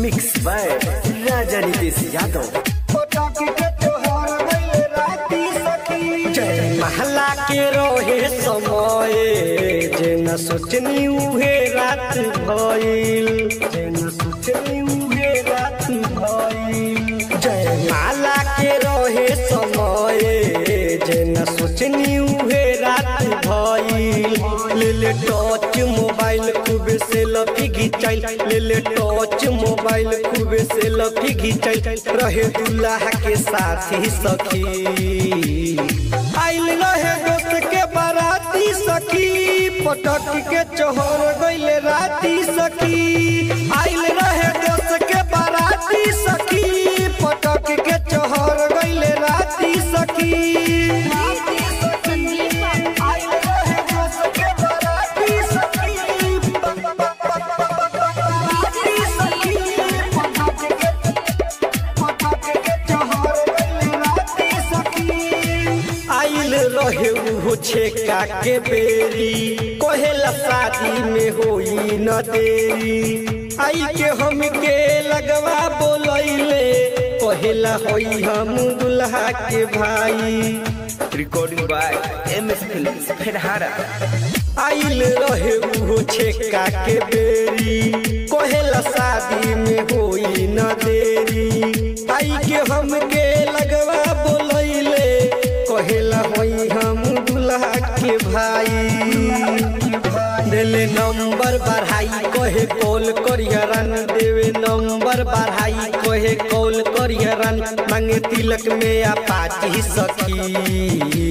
mix by Raja Nitish Yadav जय महला के रोहे समय जे न सोचनी उहे रात भइल जे न सोचनी उहे रात भइल जय माला के रोहे समय जे न सोचनी उहे रात भइल ले ले टच मोबाइल खूब से लफी घिचाइल ले ले टच मोबाइल खूब से लफी घिचाइल रहे दुल्हा के साथी सखी आइल रहे दोस्त के बाराती सखी पटक के चोहर गइले राती सखी आइल रहे दोस्त के बाराती सखी पटक के चोहर गइले राती सखी आइल रहे दोस्त के बाराती सखी बाराती सखी पटक के पटक के चोहर गइले राती सखी आइल रहे उहो छेका के बेरी कहेला शादी में होई न देरी आई के हम के लगवा बोलैले कहेला होई हम दुल्हा के भाई recording by M S film फेरहारा आइल रहे उहो छेका के बेरी कहेला शादी में होई न देरी आई के हम के लगवा बोलैले कहेला होई हम दुल्हा के भाई देले नंबर बढ़ाई कहे कॉल करियरन देवे नंबर बढ़ाई कहे कॉल करियरन मांगे तिलक में अपाची सखी